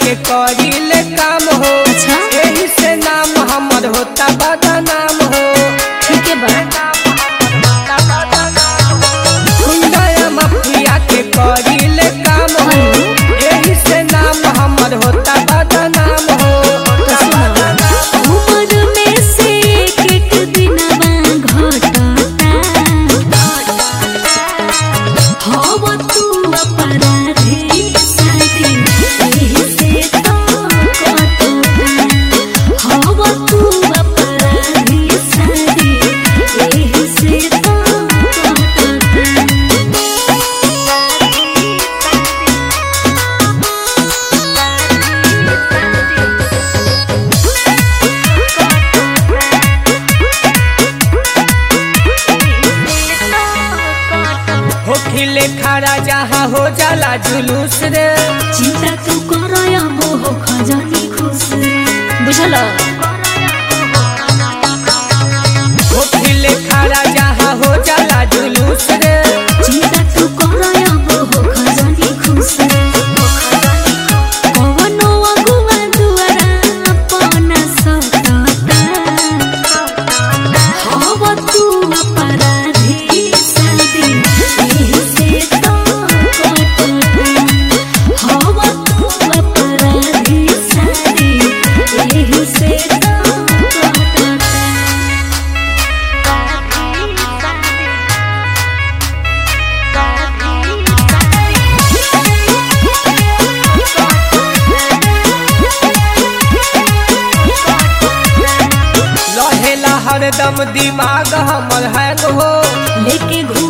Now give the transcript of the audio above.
के करीले काम हो अच्छा। एही से नाम हमर होता बदनाम हो ठीक है बा गुंडा माफिया के करीले काम हो एही से नाम हमर होता बदनाम हो तो सुनो उम्र में से एक एक दिनवा घटता हव तू अपराधी साथी एही से तो कटता हव तू अपराधी साथी एही से तो हो खिले खड़ा जहाँ हो जाला जुलूस रे चिंता तू करय मोह खजनी खुश बुझल हो खिले खड़ा जहाँ हो जाला जुलूस रे चिंता तू करय मोह खजनी खुश कवनो अगुआ दुआरा अपना सतता हव तू अपराधी साथी एही से तो कटता हव तू अपराधी साथी एही से तो कटता रहेला हरदम दिमाग हमर हैंग हो लेके घूम